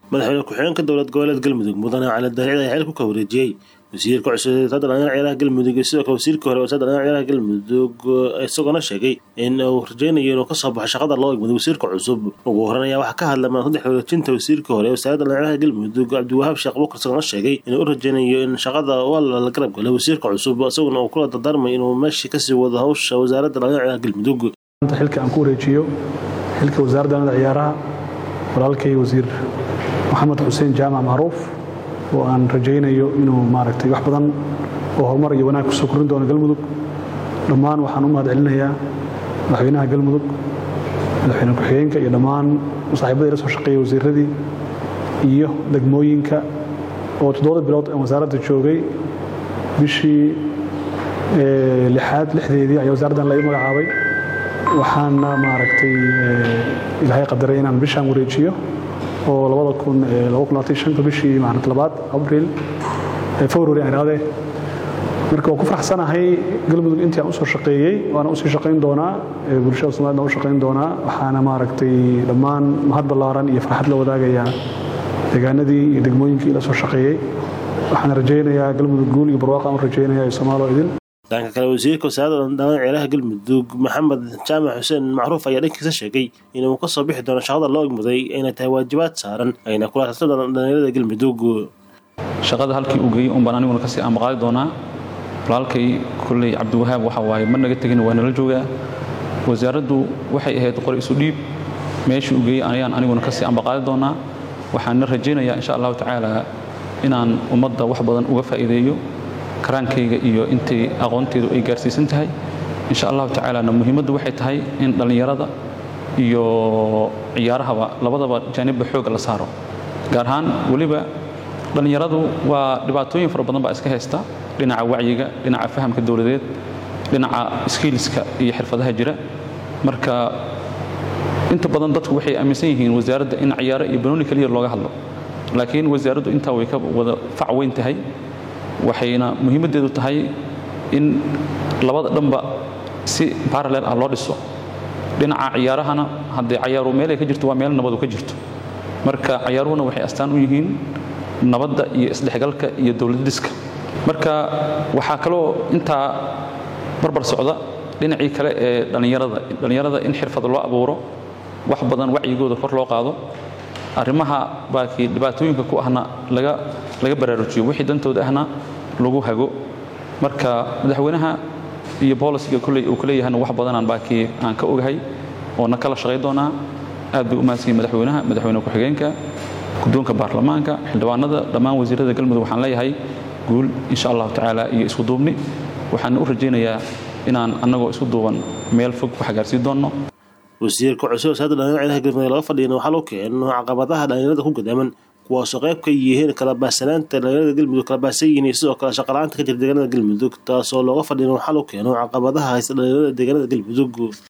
madaxweyne ku-xigeenka dowlad goboleed galmudug mudane cali daahicid ayaa xil ku kawareejiyey wasiirka cusub wasaaradda dhalinyarada ciyaaraha galmudug iyo sidoo kale wasiirka hore wasaaradda dhalinyarada ciyaaraha galmudug isagoona sheegay in uu rajeynayo inuu kasoo baxo shaqada loo egmado wasiirka cusub ugu horan ayaa waxaa ka hadla madaxda xiriirjinta wasiirka hore wasaaradda dhalinyarada galmudug cabdiwahaab sheekh bukar isagoona sheegay inuu u rajeynayo in shaqada waa la garab galo wasiirka cusub isaguna uu kula dardaarmay inuu meeshii kasii wado hawsha wasaaradda dhalinyarada ciyaaraha galmudug xilka aan ku wareejiyo xilka wasaaradda dhalinyarada ciyaaraha walaalkay wasiir maxamed xuseen jaamac macruuf oo aan rajaynayo inuu maaragtay wax badan oo horumar iyo wanaag kusoo korin doono galmudug dhammaan waxaan u mahad celinayaa madaxweynaha galmudug madaxweyne ku-xigeenka iyo dhammaan saaxiibadii la soo shaqeeyey wasiiradii iyo degmooyinka oo toddobada bilood aan wasaaradda joogay bishii lixaad lixdeedii ayaa wasaaraddan la ii magacaabay waxaana maaragtay ilaahay qadaray inaan bishaan wareejiyo oo bishii labaad abril february aan idhahdee marka waan ku faraxsanahay galmudug intii aan usoo shaqeeyey waana usii shaqayn doonaa bulshada somaliyed u shaqayn doonaa waxaana maaragtay dhammaan mahad ballaaran iyo farxad la wadaagayaa deegaanadii iyo degmooyinkii la soo shaqeeyey waxaan rajaynayaa galmudug guul iyo barwaaqa aan u rajaynaya iyo somaalo idin dhanka kale wasiirka wasaaradda dhalinyarada ciyaaraha galmudug maxamed jaamac xuseen macruuf ayaa dhankiisa sheegay inuu kasoo bixi doono shaqada loo egmuday ayna tahay waajibaad saaran ayna kula hadla dhalinyarada galmudug shaqada halkii uu geeyey unbaan aniguna kasii amaqaadi doonaa walaalkay kolley cabdiwahaab waxa waaye ma naga tegin waa nala joogaa wasaaraddu waxay ahayd qor isu dhiib meeshii uu geeyey ayaan aniguna kasii ambaqaadi doonaa waxaana rajaynayaa insha allahu tacaala inaan ummadda wax badan uga faa'iideeyo karaankayga iyo intay aqoonteedu ay gaarsiisan tahay insha allahu tacaalana muhiimaddu waxay tahay in dhallinyarada iyo ciyaarahaba labadaba jaanibba xoogga la saaro gaar ahaan weliba dhallinyaradu waa dhibaatooyin fara badan baa iska haysta dhinaca wacyiga dhinaca fahamka dowladeed dhinaca skiiliska iyo xirfadaha jira marka inta badan dadku waxay aaminsan yihiin wasaaradda in ciyaaro iyo banooni keliya looga hadlo laakiin wasaaraddu intaa way ka wada fac weyn tahay waxayna muhiimaddeedu tahay in labada dhanba si baralel ah loo dhiso dhinaca ciyaarahana haddee cayaaru meelay ka jirto waa meel nabadu ka jirto marka cayaaruhuna waxay astaan u yihiin nabadda iyo isdhexgalka iyo dowladdiska marka waxaa kaloo intaa barbar socda dhinacii kale ee dhallinyarada dhallinyarada in xirfad loo abuuro wax badan wacyigooda kor loo qaado arrimaha baakii dhibaatooyinka ku ahna laga laga baraarujiyo wixii dantooda ahna lagu hago marka madaxweynaha iyo boolisiga kolley uu kuleeyahayna wax badanaan baakii aan ka ogahay oona kala shaqayn doonaa aad bay u mahadsanyihin madaxweynaha madaxweyne ku-xigeenka guddoonka baarlamaanka xildhibaanada dhammaan wasiirada galmudug waxaan leeyahay guul insha allahu tacaala iyo isku duubni waxaan u rajaynayaa inaan annagoo isku duuban meel fog ku xagaarsiin doonno wasiirka cusub wasaaradda dhalinyarada ciyaaraha galmudug laga fadhiyana waxaa loo keeno caqabadaha dhalinyarada ku gadaaman kuwaasoo qayb ka yihiin kala baahsanaanta dhalinyarada galmudug kala baahsan yihiin iyo sidoo kale shaqala-aanta ka jira deegaanada galmudug taasoo looga fadhiyana waxaa loo keeno caqabadaha haysta dhalinyarada deegaanada galmudug